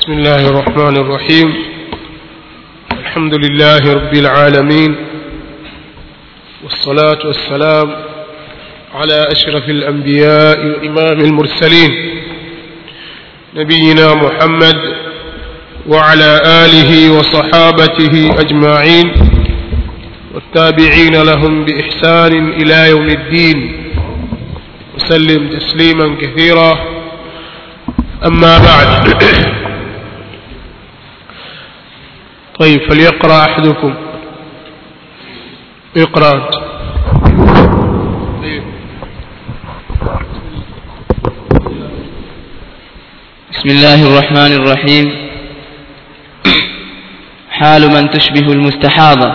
بسم الله الرحمن الرحيم الحمد لله رب العالمين والصلاة والسلام على أشرف الأنبياء وإمام المرسلين نبينا محمد وعلى آله وصحابته أجمعين والتابعين لهم بإحسان إلى يوم الدين وسلم تسليما كثيرا أما بعد طيب فليقرأ أحدكم اقرأ أنت بسم الله الرحمن الرحيم حال من تشبه المستحاضة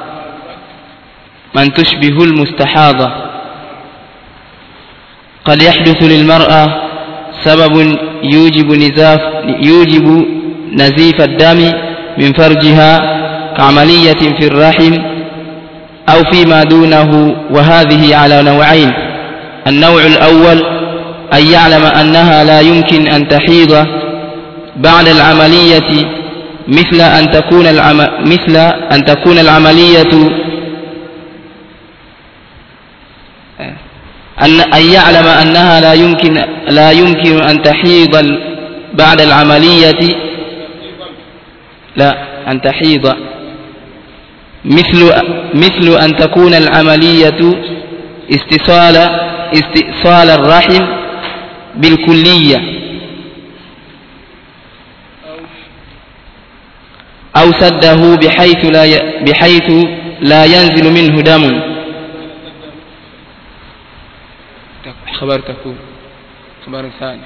من تشبه المستحاضة قد يحدث للمرأة سبب يوجب نزاف يوجب نزيف الدم من فرجها كعملية في الرحم أو فيما دونه وهذه على نوعين النوع الأول أن يعلم أنها لا يمكن أن تحيض بعد العملية مثل أن تكون العم... مثل أن تكون العملية أن أن يعلم أنها لا يمكن لا يمكن أن تحيض بعد العملية لا أن تحيض مثل مثل أن تكون العملية استئصال استئصال الرحم بالكلية أو سده بحيث لا ي... بحيث لا ينزل منه دم خبر تكون خبر ثاني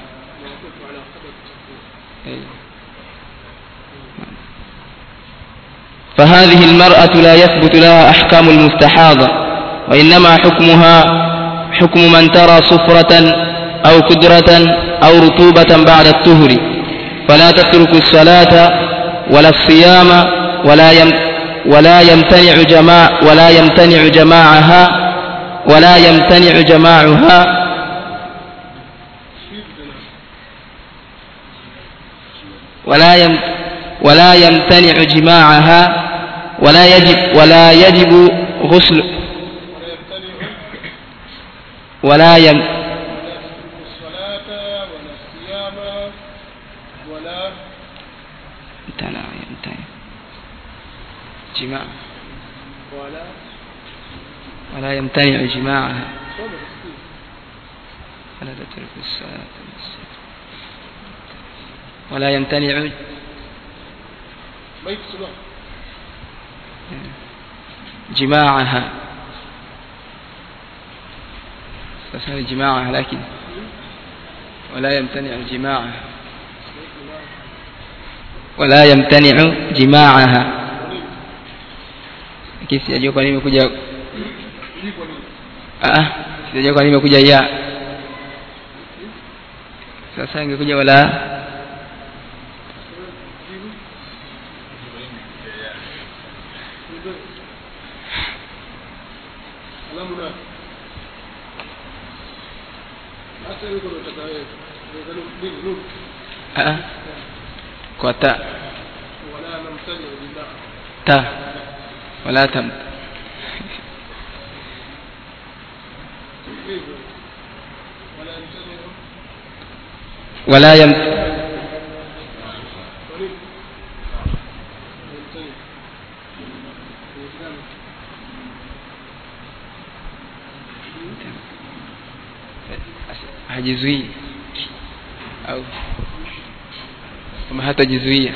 فهذه المرأة لا يثبت لها أحكام المستحاضة وإنما حكمها حكم من ترى صفرة أو كدرة أو رطوبة بعد الطهر فلا تترك الصلاة ولا الصيام ولا يم ولا يمتنع جماع ولا يمتنع جماعها ولا يمتنع جماعها ولا يم ولا يمتنع جماعها ولا يجب ولا يجب غسل ولا يم الصلاة ولا الصيام ولا امتنع يمتنع جماع ولا ولا يمتنع جماعها ولا تترك الصلاة ولا يمتنع بيت صلاة جماعها فسأل جماعها لكن ولا يمتنع جماعها ولا يمتنع جماعها lakini sijajua kwa nini imekuja ah sijajua kwa nini imekuja ya sasa ingekuja wala alamu na hata yuko unataka wewe ndio nini nini ah kwa ta wala namtani billah ta wala tam hivyo wala namtani wala yam kwa nini namtani hajizuii au kama hatajizuia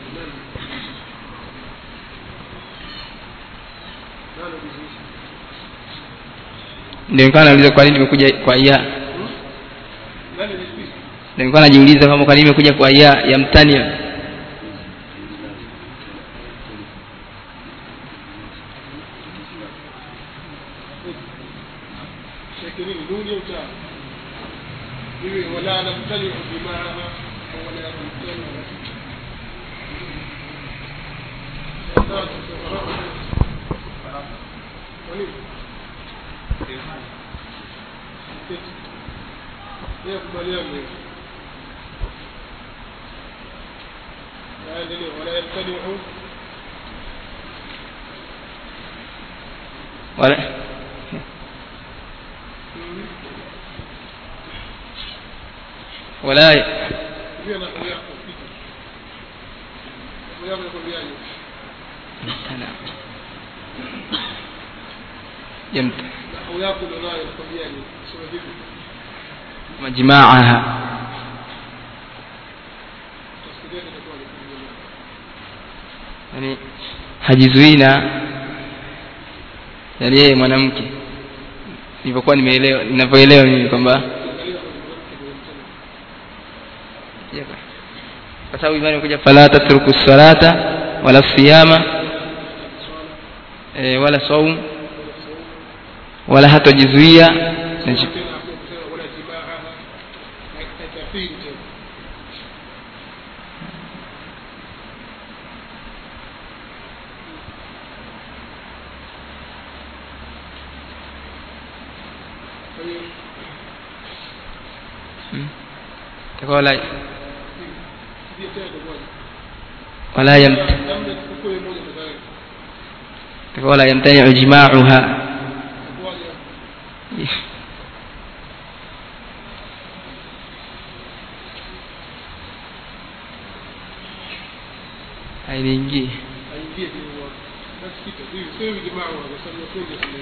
ndio nikawa nauliza kwa nini imekuja kwa ya nani ni ndio nilikuwa najiuliza kama kwa nini imekuja kwa ya ya mtania شكل نون وتاء ولا نمتنع بمعنى ولا نمتنع yakubaliana aendelee wala yamtaniu wala wala hiyo na huyo yako pita huyo yako yakwambiaje يمت na huyo yako ndio nayo yakwambiaje sema vipi مجمعها tasikia itakuwa ni yani hajizuii na yani yeye mwanamke nilivyokuwa nimeelewa ninavyoelewa mimi kwamba kwa sababu imani imekuja fala tatruku salata wala siyama e, wala saum wala hatajizuia na ji- tena hapo kusema wala jibaaha haitafiri tena kwa hiyo Mm. Itakuwa wala ndio tena itakuwa wala yamt labda tukukue moja tayari itakuwa wala yamtani'u jima'uha itakuwaje hainiingii aingie kwenye watu basi kitu hivi sio hivi jamaa kwa sababu wakwenda sana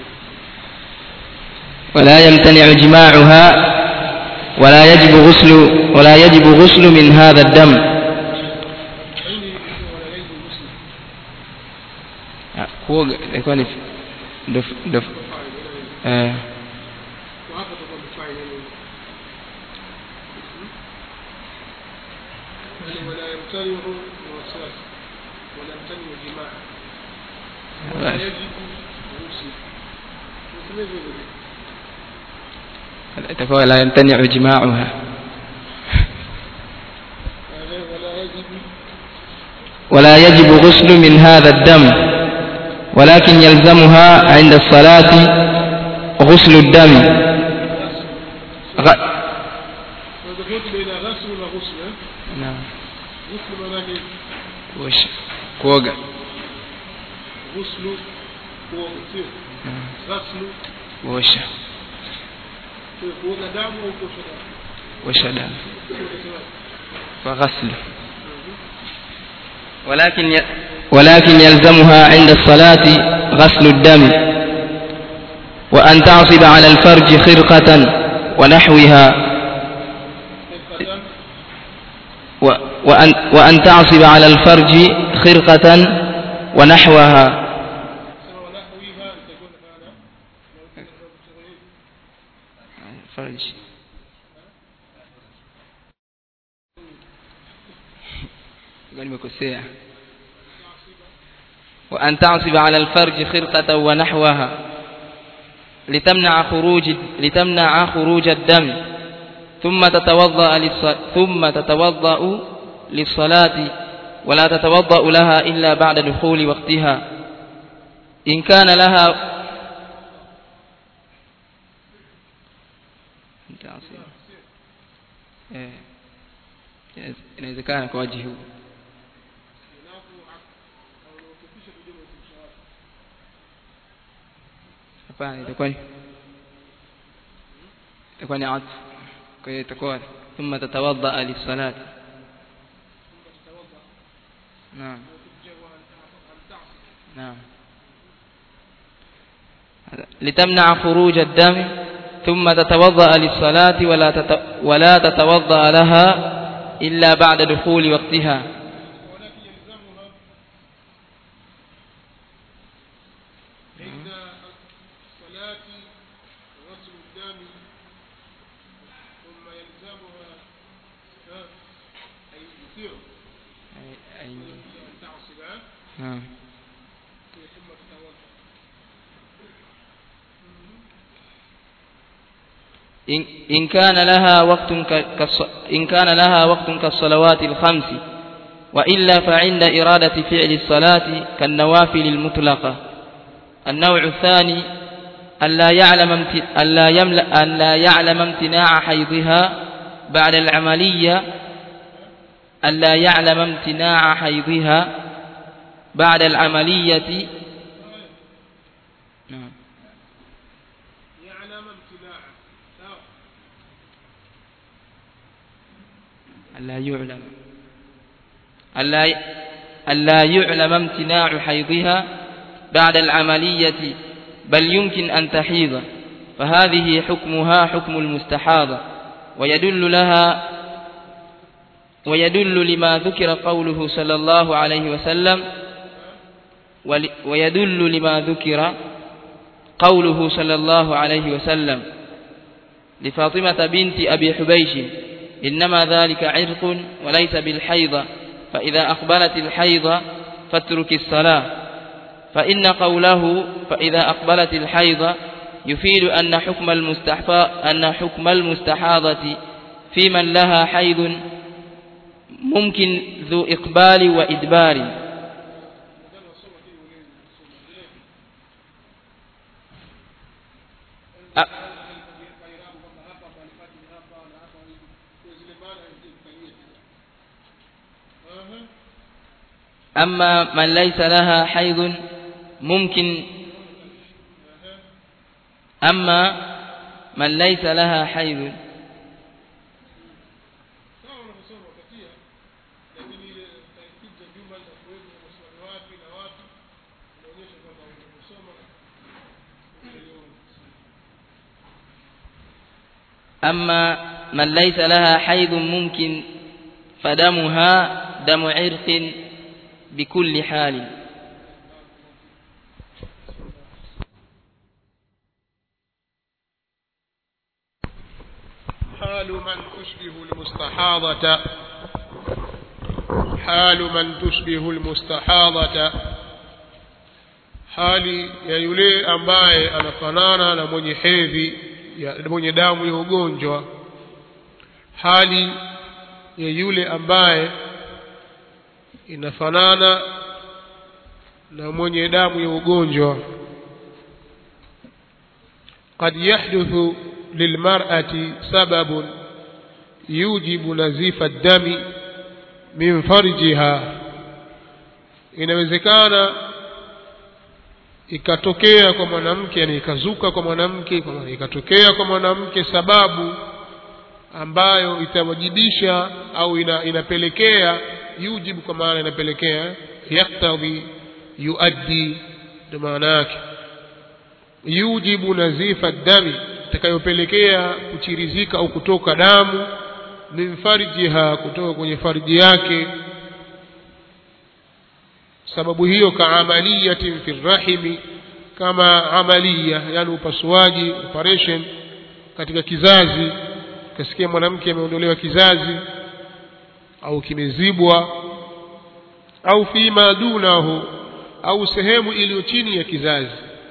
ولا يمتنع جماعها ولا يجب غسل ولا يجب غسل من هذا الدم aini wala yaibu muslim Ah, kuoga ilikuwa ni ndo ndo eh kwa hapa tutakuwa mfanye nini yani wala yamtaniu wasas wala yamtaniu jimaa wala basi. yajibu muslim tuseme hivyo itakuwa la yamtani'u jima'uha ولا يجب ولا يجب غسل من هذا الدم ولكن يلزمها عند الصلاة غسل الدم غ... وتفوت بين غسل وغسل نعم غسل معناه وش كوغا غسل وغسل غسل وش kuoga damu au kuosha damu وش دم Sio kusema وغسل ولكن ي... ولكن يلزمها عند الصلاة غسل الدم وأن تعصب على الفرج خرقة ونحوها القدم و... وأن... وأن تعصب على الفرج خرقة ونحوها سواء ونحوها تكون هذا فرج nimekosea وأن تعصب على الفرج خرقة ونحوها لتمنع خروج لتمنع خروج الدم ثم تتوضأ للص... ثم تتوضأ للصلاة ولا تتوضأ لها إلا بعد دخول وقتها إن كان لها تعصب eh inawezekana kwa waji huu hapana itakuwa ni itakuwa ni atf kwa hiyo itakuwa thumma tatawadda lisalati naam naam لتمنع خروج الدم ثم تتوضأ للصلاة ولا تت... ولا تتوضأ لها إلا بعد دخول وقتها ولكن يلزمها عند الصلاة غسل الدم ثم يلزمها ها، أي يثير أن تعصب نعم ثم تتوضأ إن, إن كان لها وقت ك- كالص... إن كان لها وقت كالصلوات الخمس وإلا فعند إرادة فعل الصلاة كالنوافل المطلقة النوع الثاني ألا يعلم امت... ألا يملأ ألا يعلم امتناع حيضها بعد العملية ألا يعلم امتناع حيضها بعد العملية نعم يعلم امتناعه sawa ألا يعلم ألا ألا يعلم امتناع حيضها بعد العملية بل يمكن أن تحيض فهذه حكمها حكم المستحاضة ويدل لها ويدل لما ذكر قوله صلى الله عليه وسلم ول- ويدل لما ذكر قوله صلى الله عليه وسلم لفاطمة بنت أبي حبيش إنما ذلك عرق وليس بالحيض فإذا أقبلت الحيض فاترك الصلاة فإن قوله فإذا أقبلت الحيض يفيد أن حكم المستحفى أن حكم المستحاضة في من لها حيض ممكن ذو إقبال وإدبار أ- أما من ليس لها حيض ممكن أما من ليس لها حيض sawa unavyosoma utatia lakini ile taifiki za jumla za kuweka maswali wapi na wapi inaonyesha kwamba unavyosoma utaiona أما من ليس لها حيض ممكن فدمها دم عرق بكل حال حال من تشبه المستحاضة حال من تشبه المستحاضة hali ya yule ambaye anafanana na mwenye hedhi ya mwenye damu ya ugonjwa hali ya yule ambaye inafanana na mwenye damu ya ugonjwa قد يحدث للمرأة سبب يوجب نزيف الدم من فرجها inawezekana ikatokea kwa mwanamke yani ikazuka kwa mwanamke kwa maana ikatokea kwa mwanamke sababu ambayo itawajibisha au ina, inapelekea yujibu kwa maana inapelekea yaktadhi yuaddi ndio maana yake yujibu nazifa dami itakayopelekea kuchirizika au kutoka damu min farjiha kutoka kwenye farji yake sababu hiyo kaamaliyatin fi rahimi kama amalia yani upasuaji operation katika kizazi kasikia mwanamke ameondolewa kizazi au kimezibwa au fima dunahu au sehemu iliyo chini ya kizazi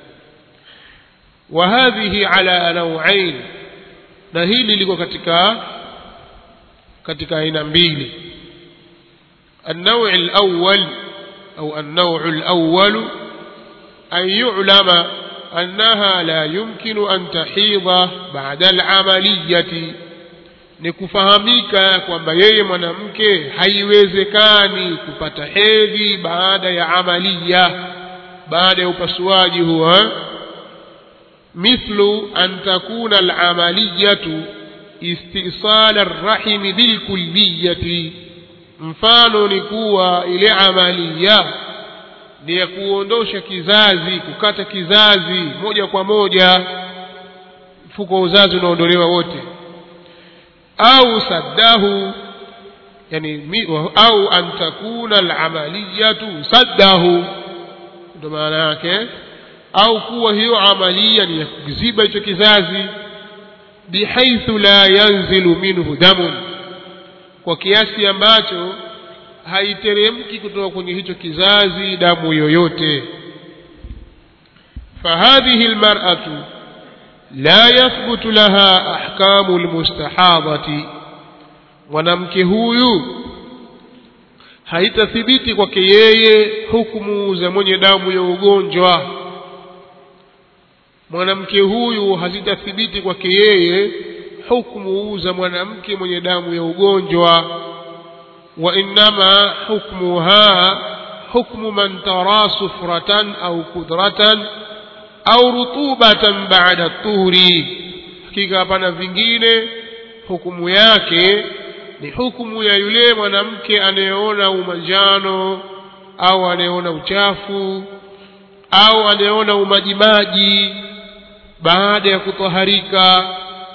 wa hadhihi ala nauain na hili liko katika katika aina mbili النوع الأول أو النوع الأول أن يعلم أنها لا يمكن أن تحيض بعد العملية ni kufahamika kwamba yeye mwanamke haiwezekani kupata hedhi baada ya amalia baada ya upasuaji huo mithlu an takuna alamaliyatu istisala arrahimi bilkulliyati mfano ni kuwa ile amalia ni ya kuondosha kizazi kukata kizazi moja kwa moja mfuko wa uzazi unaondolewa wote au saddahu yani mi, au an takuna alamaliyatu saddahu ndo maana yake au kuwa hiyo amalia ni ya kuziba hicho kizazi bihaithu la yanzilu minhu damun kwa kiasi ambacho haiteremki kutoka kwenye hicho kizazi damu yoyote فهذه المرأة لا يثبت لها أحكام المستحاضة mwanamke huyu haitathibiti kwake yeye hukumu za mwenye damu ya ugonjwa mwanamke huyu hazitathibiti kwake yeye hukumu za mwanamke mwenye damu ya ugonjwa وإنما حكمها حكم من ترى صفرة أو كدرة أو رطوبة بعد الطهر hakika hapana vingine hukumu yake ni hukumu ya yule mwanamke anayeona umanjano au anayeona uchafu au anayeona umajimaji baada ya kutaharika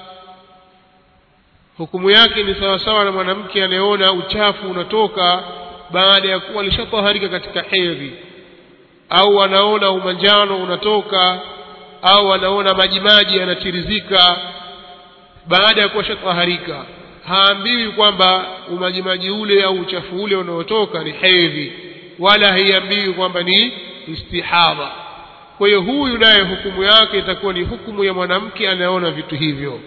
hukumu yake ni sawasawa na mwanamke anayeona uchafu unatoka baada ya kuwa alishataharika katika hedhi au anaona umanjano unatoka au anaona majimaji yanatirizika baada ya kuwa shataharika haambiwi kwamba umajimaji ule au uchafu ule unaotoka ni hedhi wala haiambiwi kwamba ni istihadha kwa hiyo huyu naye hukumu yake itakuwa ni hukumu ya mwanamke anayeona vitu hivyo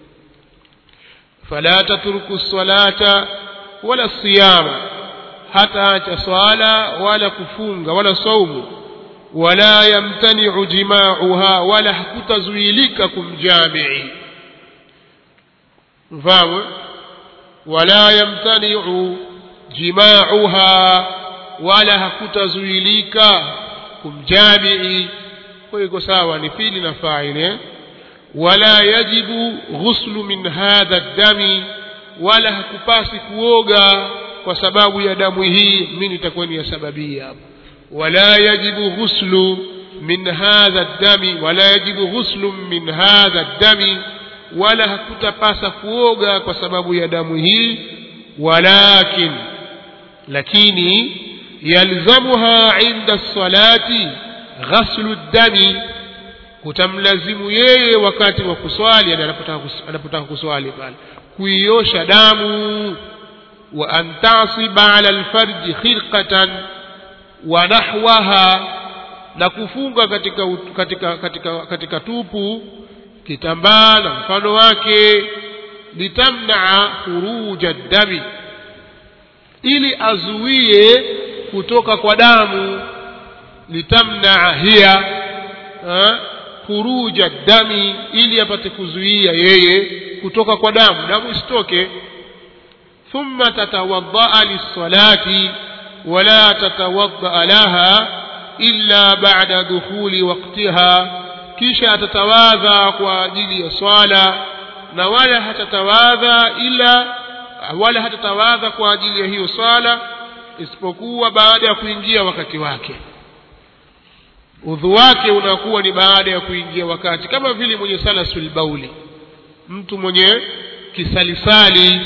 fala tatruku salata wala siyama hataacha swala wala kufunga wala saumu wala yamtaniu jimauha wala hakutazuilika kumjamii mfahamu wala yamtaniu jimauha wala hakutazuilika kumjamii kwa hiyo iko sawa ni pili na faili wala yajibu ghuslu min hadha dami wala hakupasi kuoga kwa sababu ya damu hii mimi nitakuwa ni ya sababia hapo wala yajibu ghuslu min hadha dami wala yajibu ghuslu min hadha dami wala hakutapasa kuoga kwa sababu ya damu hii walakin lakini yalzamuha inda salati ghaslu dami kutamlazimu yeye wakati wa kuswali anapotaka kuswali pale kuiosha damu wa an tasiba ala alfarji khirqatan wa nahwaha na kufunga katika, katika, katika, katika tupu kitambaa na mfano wake litamnaa khuruja dami ili azuie kutoka kwa damu litamnaa hiya khuruja dami ili apate kuzuia yeye kutoka kwa damu damu isitoke thumma tatawaddaa lissalati wala tatawaddaa laha illa ba'da dukhuli waqtiha kisha atatawadha kwa ajili ya swala na wala hatatawadha ila wala hatatawadha kwa ajili ya hiyo swala isipokuwa baada ya kuingia wakati wake udhu wake unakuwa ni baada ya kuingia wakati kama vile mwenye salasul bauli mtu mwenye kisalisali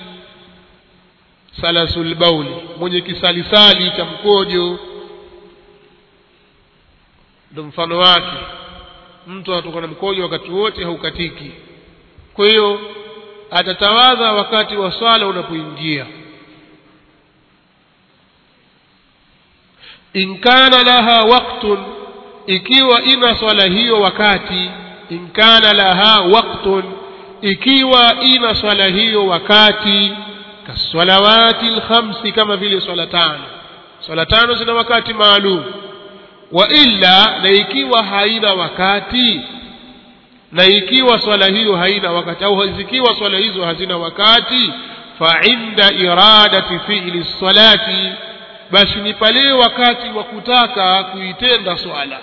salasul bauli mwenye kisalisali cha mkojo ndo mfano wake mtu anatoka na mkojo wakati wote haukatiki kwa hiyo atatawadha wakati wa swala unapoingia in kana laha waqtun ikiwa ina swala hiyo wakati in kana laha waqtun ikiwa ina swala hiyo wakati kasalawati lkhamsi kama vile swala tano swala tano zina wakati maalum wa illa na ikiwa haina wakati na ikiwa swala hiyo haina wakati au zikiwa swala hizo hazina wakati fa inda iradati fi'li salati basi ni pale wakati wa kutaka kuitenda swala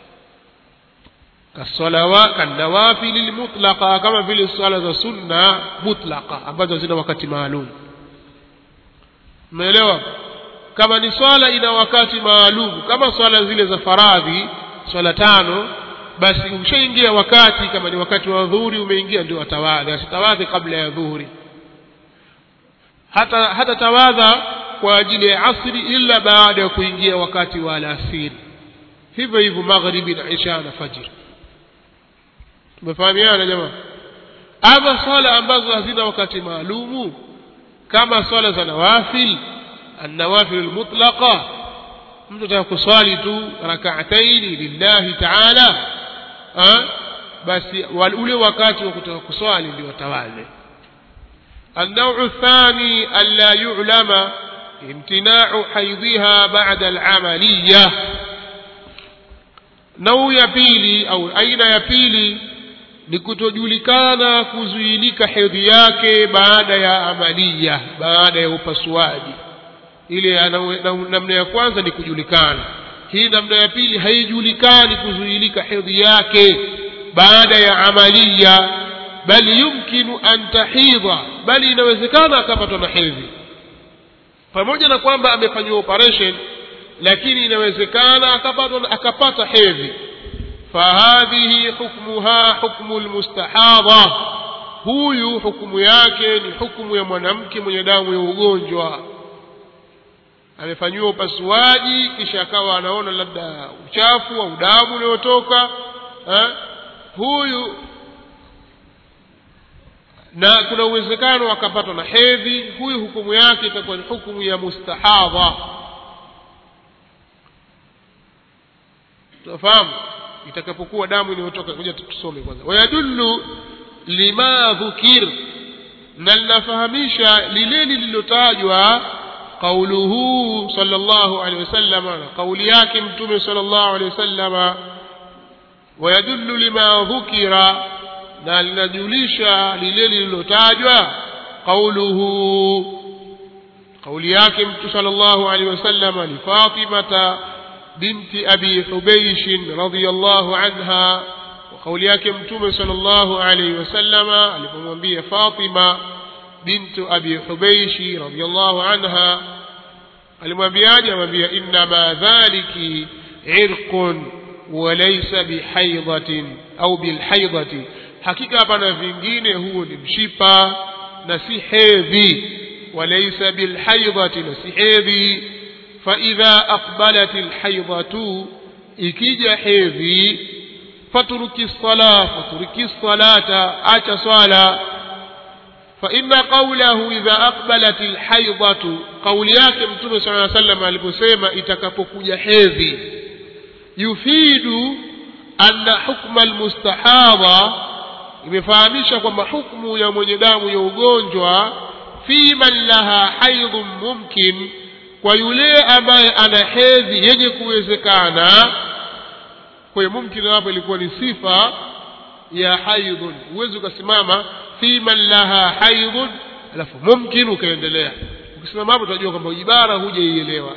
kasalawa kanawafili lmutlaqa kama vile swala za sunna mutlaqa ambazo zina wakati maalum umeelewa kama ni swala ina wakati maalum kama swala zile za faradhi swala tano basi ushaingia wakati kama ni wakati wa dhuhuri umeingia ndio atawadha asitawadhi kabla ya dhuhuri hata hata tawadha kwa ajili ya asri illa baada ya kuingia wakati wa alasiri hivyo hivyo maghribi na isha na fajr tumefahamiana jamaa ama swala ambazo hazina wakati maalumu kama swala za nawafil النوافل المطلقة mtu ataka kuswali tu rakaataini lillahi taala basi ule wakati wa kutaka kuswali ndio watawadhe النوع الثاني ألا يعلم امتناع حيضها بعد العملية نوع ya pili au aina ya pili ni kutojulikana kuzuilika hedhi yake baada ya amalia baada ya upasuaji ile ana- na- namna ya kwanza ni kujulikana hii namna ya pili haijulikani kuzuilika hedhi yake baada ya amalia bali yumkinu an tahidha bali inawezekana akapatwa na hedhi pamoja na kwamba amefanyiwa operation lakini inawezekana akapata akapata hedhi fahadhihi hukmuha hukmu lmustahadha huyu hukumu yake ni hukumu ya mwanamke mwenye damu ya ugonjwa amefanyiwa upasuaji kisha akawa anaona labda uchafu au damu unayotoka eh, huyu na kuna uwezekano akapatwa na hedhi huyu hukumu yake itakuwa ni hukumu ya mustahadha tunafahamu itakapokuwa damu inayotoka kuja tusome kwanza wayadullu lima dhukir na linafahamisha lile lililotajwa qauluhu sallallahu alaihi wasallam na kauli yake mtume sallallahu alaihi wasallam wayadullu lima dhukira na linajulisha lile lililotajwa qauluhu kauli yake mtu sallallahu alaihi wasallam ni Fatimata binti Abi Hubaysh radhiyallahu anha wa kauli yake mtume sallallahu alaihi wasallam alipomwambia Fatima bintu Abi Hubaysh radhiyallahu anha alimwambiaje amwambia inna ma dhaliki irqun walaysa bihaidhatin au bilhaidhati hakika hapana vingine huo ni mshipa na si hedhi walaysa bilhaidhati na si hedhi faidha aqbalat alhaidhatu ikija hedhi fatruki sala fatruki salata acha swala فإن قوله إذا أقبلت الحيضة قول yake mtume صلى الله عليه وسلم aliposema itakapokuja hedhi yufidu anna hukma almustahadha imefahamisha kwamba hukumu ya mwenye damu ya ugonjwa fi man laha haidhun mumkin kwa yule ambaye ana hedhi yenye kuwezekana kwa hiyo mumkin hapo ilikuwa ni sifa ya haidhun huwezi ukasimama fi man laha haidhun alafu mumkin ukaendelea ukisimama hapo utajua kwamba ibara hujaielewa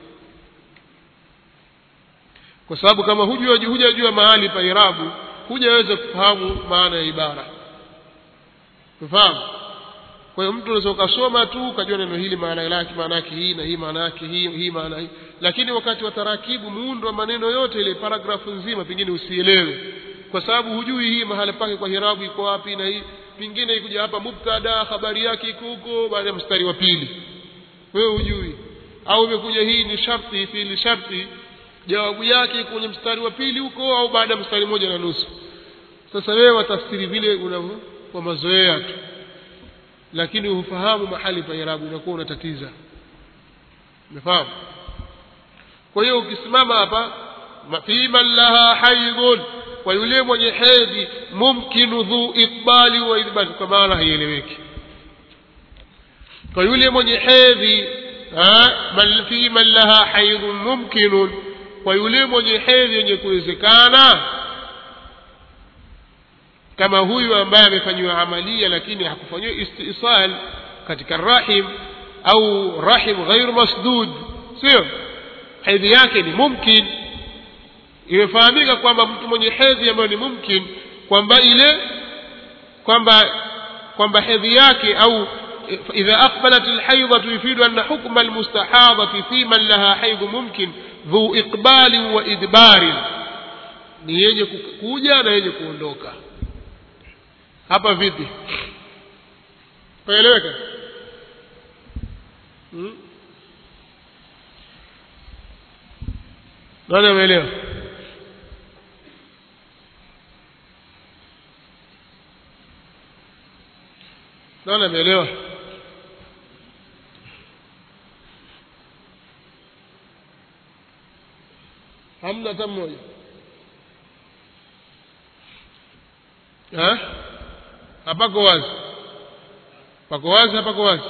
kwa sababu kama hujua hujajua mahali pa irabu hujaweza kufahamu maana ya ibara ufahamu kwa hiyo mtu unaweza ukasoma tu ukajua neno hili maana yake maana yake hii na hii maana yake hii hii maana hii lakini wakati wa tarakibu muundo wa maneno yote ile paragrafu nzima pengine usielewe kwa sababu hujui hii mahali pake kwa hirabu iko wapi na hii pengine ikuja hapa mubtada habari yake iko huko baada ya mstari wa pili wewe hujui au imekuja hii ni sharti fiili sharti jawabu yake iko kwenye mstari wa pili huko au baada ya mstari mmoja na nusu sasa wewe watafsiri vile unavyo kwa mazoea tu lakini hufahamu mahali pa irabu unakuwa unatatiza umefahamu kwa hiyo ukisimama hapa fi man laha haidhun kwa yule mwenye hedhi mumkinu dhu iqbali wa idbali kwa maana haieleweki kwa yule mwenye hedhi man fi man laha haidhun mumkinun kwa yule mwenye hedhi yenye kuwezekana kama huyu ambaye amefanyiwa amalia lakini hakufanyiwa istisal katika rahim au rahim ghairu masdud sio hedhi yake ni mumkin imefahamika kwamba mtu mwenye hedhi ambayo ni mumkin kwamba ile kwamba kwamba hedhi yake au إذا أقبلت الحيضة يفيد أن حكم المستحاضة في من لها حيض ممكن ذو إقبال وإدبار ni yenye kuja na yenye kuondoka hapa vipi paeleweka hmm? nani ameelewa nani ameelewa hamna hata mmoja hapako wazi pako wazi hapako wazi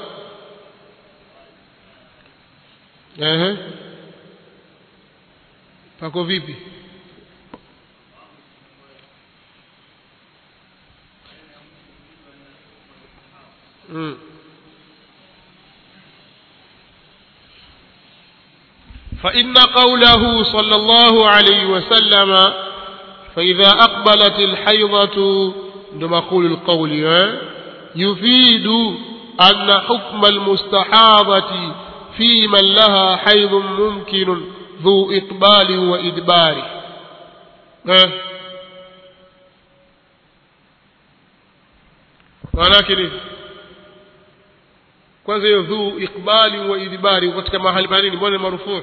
ehe pako vipi mm. فإن قوله صلى الله عليه وسلم فإذا أقبلت الحيضة عندما أقول القول يفيد أن حكم المستحاضة في من لها حيض ممكن ذو إقبال وإدبار maanake nini kwanza hiyo dhuu iqbali wa idbari katika mahali pa nini mbona marufuu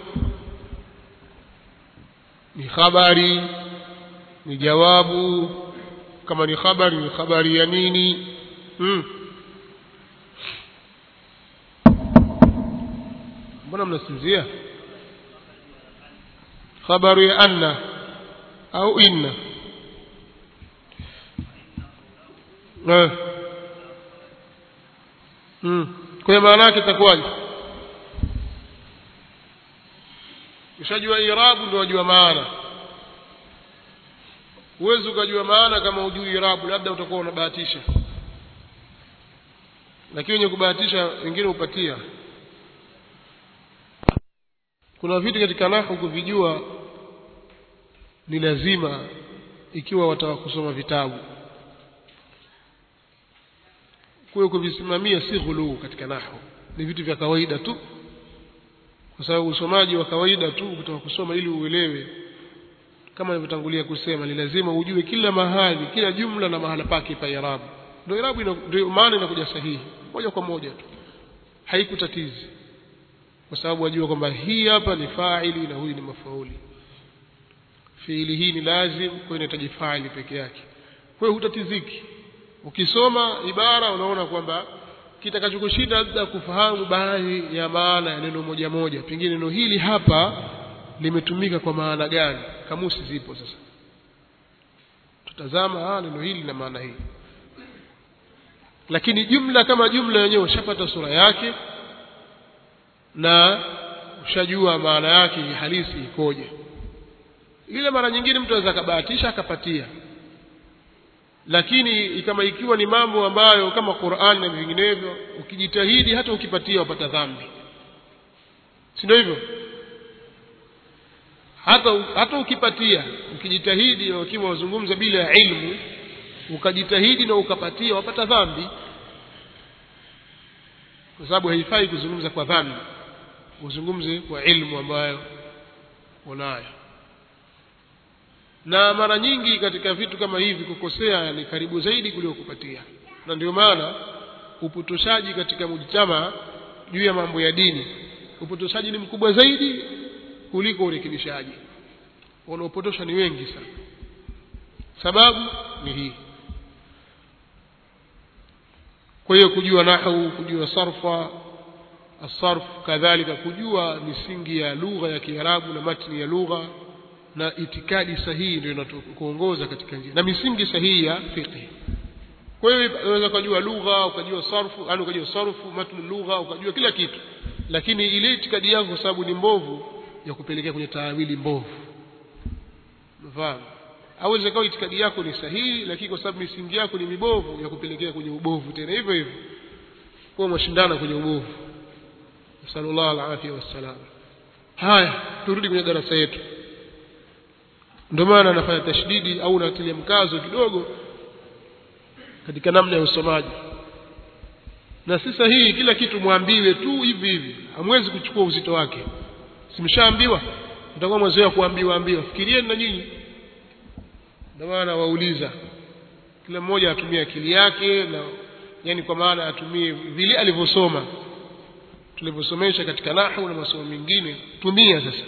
ni habari ni jawabu kama ni habari ni habari ya nini hmm. mbona mnasinzia khabaru ya anna au inna eh. mm. kwa hiyo maana yake itakuwaje ushajua irabu ndio wajua maana huwezi ukajua maana kama hujui irabu labda utakuwa unabahatisha lakini wenye kubahatisha wengine hupatia kuna vitu katika nahu kuvijua ni lazima ikiwa wataka kusoma vitabu kwa kuvisimamia si ghuluu katika nahu ni vitu vya kawaida tu kwa sababu usomaji wa kawaida tu kutaka kusoma ili uelewe kama nilivyotangulia kusema ni lazima ujue kila mahali kila jumla na mahala pake pa irabu ndio irabu ndio maana inakuja sahihi moja kwa moja tu haikutatizi kwa sababu wajua kwamba hii hapa ni faili na huyu ni mafauli fiili hii ni lazim kwa hiyo inahitaji faili peke yake kwa hiyo hutatiziki ukisoma ibara unaona kwamba kitakachokushinda labda kufahamu baadhi ya maana ya neno moja moja pengine neno hili hapa limetumika kwa maana gani kamusi zipo sasa tutazama ah neno hili na maana hii lakini jumla kama jumla yenyewe ushapata sura yake na ushajua maana yake halisi ikoje ile mara nyingine mtu anaweza akabahatisha akapatia lakini kama ikiwa ni mambo ambayo kama Qur'an na vinginevyo ukijitahidi hata ukipatia wapata dhambi si ndio hivyo hata hata ukipatia ukijitahidi ukiwa wazungumza bila ya ilmu ukajitahidi na ukapatia wapata dhambi kwa sababu haifai kuzungumza kwa dhambi uzungumze kwa ilmu ambayo unayo na mara nyingi katika vitu kama hivi kukosea ni karibu zaidi kuliko kupatia na ndio maana upotoshaji katika mujtama juu ya mambo ya dini upotoshaji ni mkubwa zaidi kuliko urekebishaji wanaopotosha ni wengi sana sababu ni hii kwa hiyo kujua nahwu kujua sarfa asarf kadhalika kujua misingi ya lugha ya Kiarabu na matni ya lugha na itikadi sahihi ndio inatuongoza katika njia na misingi sahihi ya fiqh kwa hiyo unaweza kujua lugha ukajua sarfu yani ukajua sarfu matni lugha ukajua kila kitu lakini ile itikadi yako kwa sababu ni mbovu ya kupelekea kwenye taawili mbovu unafahamu au inaweza itikadi yako ni sahihi lakini kwa sababu misingi yako ni mibovu ya kupelekea kwenye ubovu tena hivyo hivyo kwa mashindano kwenye ubovu sallallahu alaihi wasallam haya turudi kwenye darasa yetu ndio maana anafanya tashdidi au natilia mkazo kidogo katika namna ya usomaji na si sahihi kila kitu mwambiwe tu hivi hivi hamwezi kuchukua uzito wake simshaambiwa mtakuwa mwezoea kuambiwa ambiwa fikirieni na nyinyi ndio maana wauliza kila mmoja atumie akili yake na yani kwa maana atumie vile alivyosoma tulivyosomesha katika nahwu na masomo mengine tumia sasa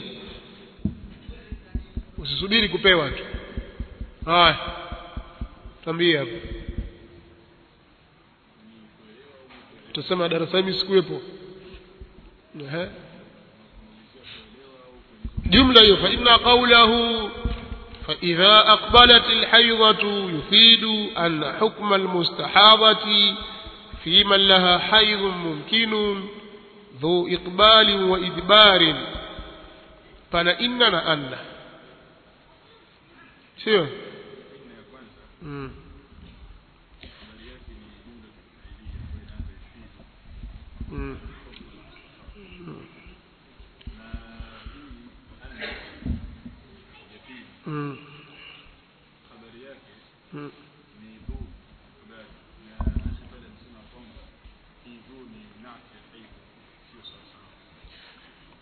usisubiri kupewa tu haya tambia hapo tutasema darasa hili sikuwepo ehe jumla hiyo fa inna qawlahu فإذا أقبلت الحيضة يفيد أن حكم المستحاضة في من لها حيض ممكن ذو إقبال وإدبار فلا إننا أن sio mm.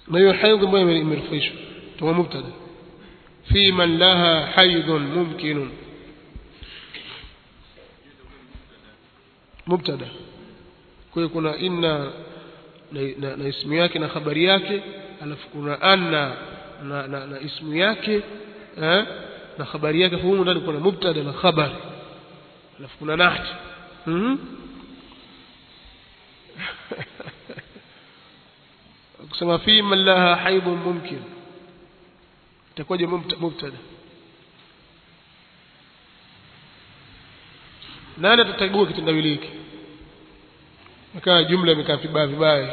na hiyo haidh ambayo imerufaishwa tuma mubtada fi man laha haidhun mumkinun mubtada kwa hiyo kuna inna na, na, na ismu yake na habari yake alafu kuna anna na, na, na ismu yake eh, na habari yake humu ndani kuna mubtada na khabari alafu kuna nahti mm kusema fi man laha haidhun mumkin itakuwaje mubtada nani atatagua kitendawili hiki ikawa jumla imekaa vibaya vibaya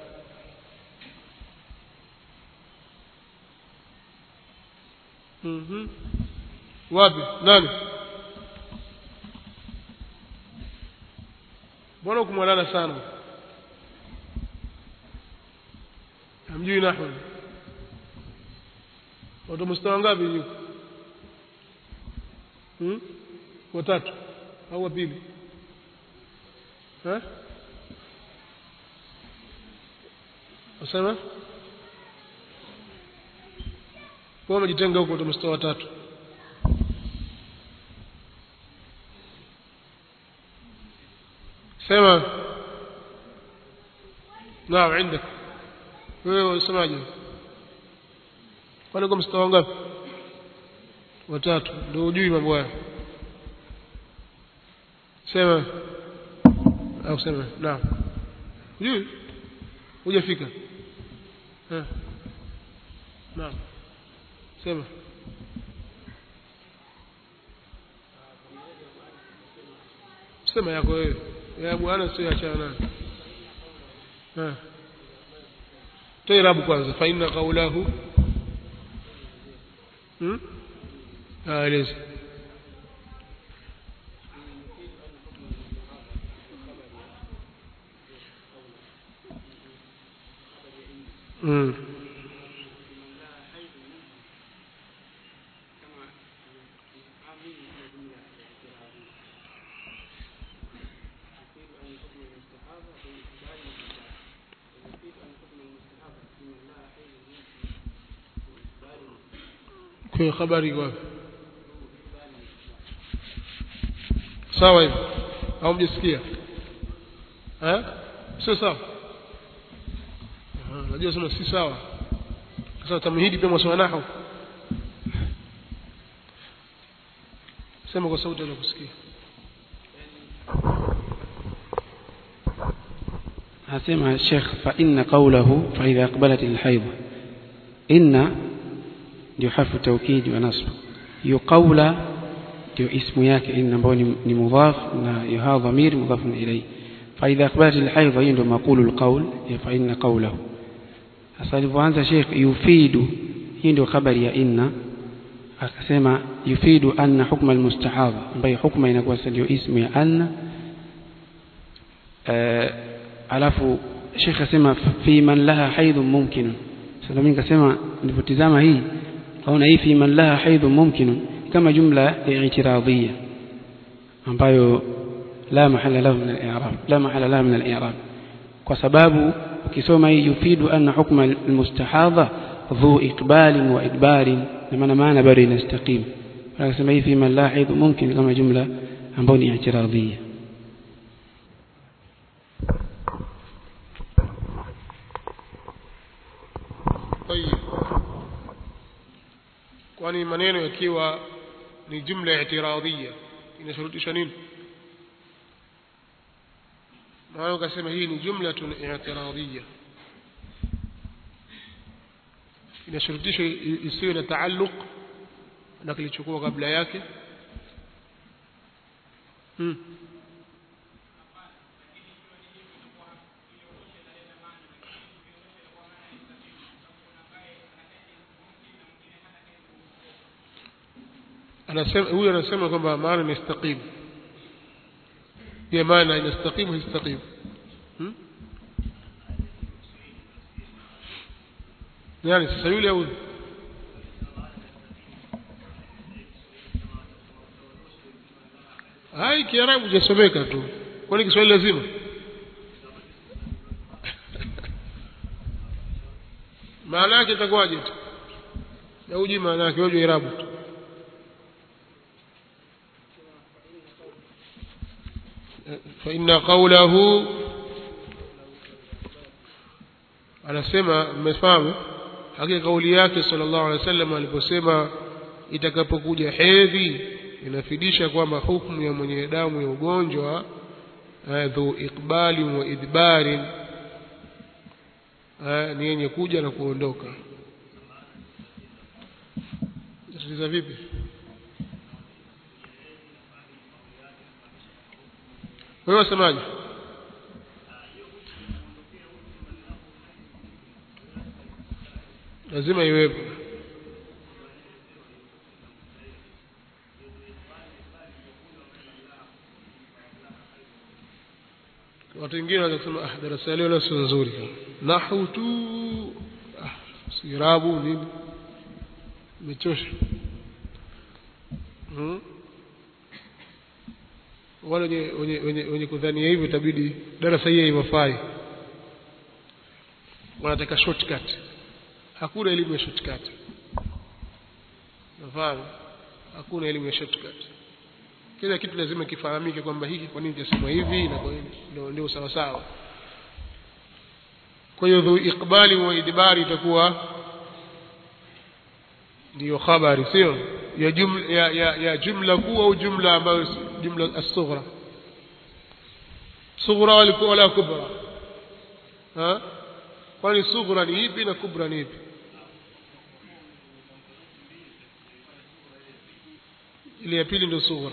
mhm wapi nani mbona kumwalala sana hamjui nahwu watu mustawa ngapi yuko hmm? watatu au wa pili eh wasema kwa wamejitenga huko mstari wa tatu sema naam عندك wewe unasemaje kwani kwa mstari wangapi watatu ndio hujui mambo haya sema au sema naam hujui hujafika naam sema sema yako wewe ya bwana sio achana naye toe rabu kwanza fa inna qawlahu hmm aeleza mm kwenye habari wapi sawa hivi au mjisikia eh sio sawa najua sema si sawa sasa tamhidi pia mwasoma nahu sema kwa sauti ya kusikia asema Sheikh fa inna qawlahu fa idha aqbalat al-hayd inna ndio harfu tawkid wa nasb hiyo qawla ndio ismu yake inna ambayo ni mudhaf na yuha dhamir mudhaf ilayhi fa idha aqbalat al-hayd hiyo ndio maqulu al-qawl fa inna qawlahu sasa alivyoanza Sheikh yufidu hii ndio habari ya inna akasema yufidu anna hukma al-mustahadha ambayo hukma inakuwa ndio ismu ya anna alafu Sheikh asema fi man laha haidhun mumkin sasa mimi nikasema nilipotizama hii kaona hii fi man laha haidhun mumkin kama jumla ya i'tiradhiyya ambayo la mahala lahu min al-i'rab la mahala lahu min al-i'rab kwa sababu ukisoma hii yufidu anna hukma al-mustahadha dhu iqbalin wa idbarin na maana maana bado inastaqim akasema hii fi man laha haidhun mumkin kama jumla ambayo ni i'tiradhiyya طيب kwani maneno yakiwa ni jumla i'tiradhia inashurutisha nini maana ukasema hii ni jumla i'tiradhia inashurutisha isiwe na taalluq na kilichokuwa kabla yake hmm. anasema huyu anasema kwamba maana inastaqim hiyo maana inastaqimu histaqim hmm? yani sasa yule au hai kiarabu jasomeka tu kwani kiswahili lazima maana yake itakuwaje tu na uji maana yake wewe irabu tu فإن قوله anasema mmefahamu hakika kauli yake sallallahu alaihi wasallam aliposema itakapokuja hedhi inafidisha kwamba hukumu ya mwenye damu ya ugonjwa eh, dhu iqbali wa idbarin eh, ni yenye kuja na kuondoka sikiliza vipi wewe wasemaje lazima iwepo watu wengine wanaweza kusema ah darasa leo leo sio nzuri nahu tu ah sirabu nini imechosha hmm? wale wenye wenye wenye, wenye kudhania hivyo itabidi darasa hii haifai wanataka shortcut hakuna elimu ya shortcut nafahamu hakuna elimu ya shortcut kila kitu lazima kifahamike kwamba hiki kwa nini kisemwa hivi na kwa nini ndio ndio sawa sawa kwa hiyo dhu iqbali wa idbari itakuwa ndiyo habari sio ya jumla ya, ya, ya jumla kuu au jumla ambayo si- jumla as-sughra sughra walikuwa wala kubra ha kwani sughra ni ipi na kubra ni ipi ile ya pili ndio sughra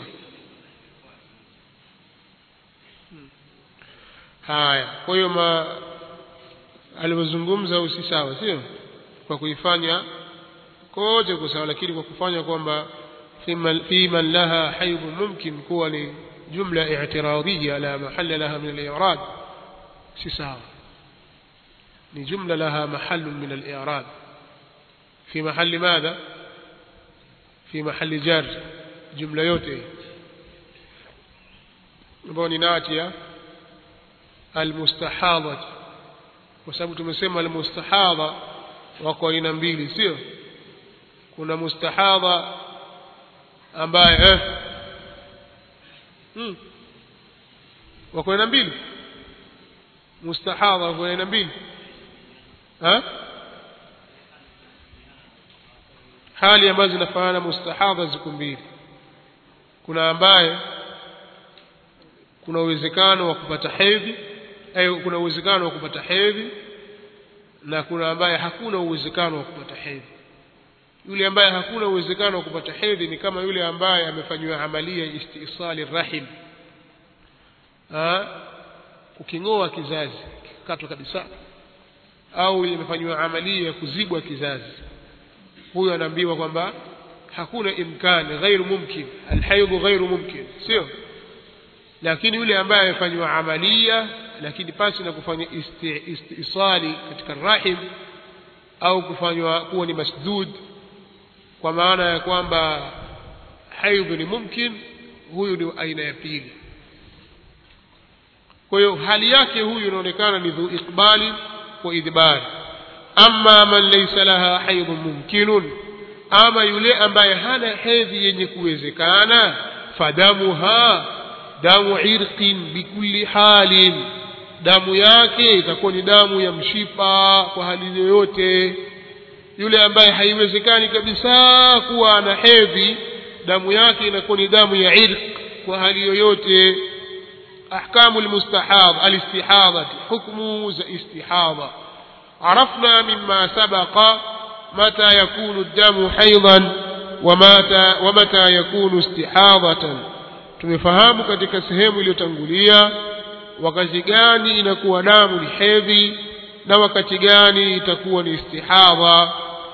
Hmm. haya kwa hiyo ma alivyozungumza huyu si sawa sio kwa kuifanya kote kwa sawa lakini kwa kufanya kwamba fi man- fi man laha haidhu mumkin kuwa ni jumla i'tiradiyya la mahalla laha min al-i'rad si sawa ni jumla laha mahallu min al-i'rad fi mahalli madha fi mahalli jar jumla yote ambayo ni natia almustahadha kwa sababu tumesema almustahadha wako aina mbili sio kuna mustahadha ambaye eh hmm. wako aina mbili mustahadha wako aina mbili ha hali ambazo zinafanana mustahadha ziko mbili kuna ambaye kuna uwezekano wa kupata hedhi au kuna uwezekano wa kupata hedhi na kuna ambaye hakuna uwezekano wa kupata hedhi yule ambaye hakuna uwezekano wa kupata hedhi ni kama yule ambaye amefanyiwa amalia ya istisali rahim ah kuking'oa kizazi kikatwa kabisa au imefanyiwa amalia ya kuzibwa kizazi huyo anaambiwa kwamba hakuna imkani ghairu mumkin alhaidhu ghairu mumkin sio lakini yule ambaye amefanywa amalia lakini pasi na kufanya isti, istisali katika rahim au kufanywa kuwa ni masdud kwa maana ya kwamba haidhu ni mumkin huyu ni aina ya pili kwa hiyo hali yake huyu inaonekana ni dhu iqbali wa idbari amma man laysa laha haidhun mumkinun ama yule ambaye hana hedhi yenye kuwezekana fadamuha damu irqin bikulli halin damu yake itakuwa ni damu ya mshipa kwa hali yoyote yule ambaye haiwezekani kabisa kuwa ana hedhi damu yake inakuwa ni damu ya irq kwa hali yoyote ahkamu almustahadha alistihadha hukmu za istihadha عرفنا مما سبق متى يكون الدم حيضا ومتى, ومتى يكون استحاضة tumefahamu katika sehemu iliyotangulia wakati gani inakuwa damu ni hedhi na wakati gani itakuwa ni istihadha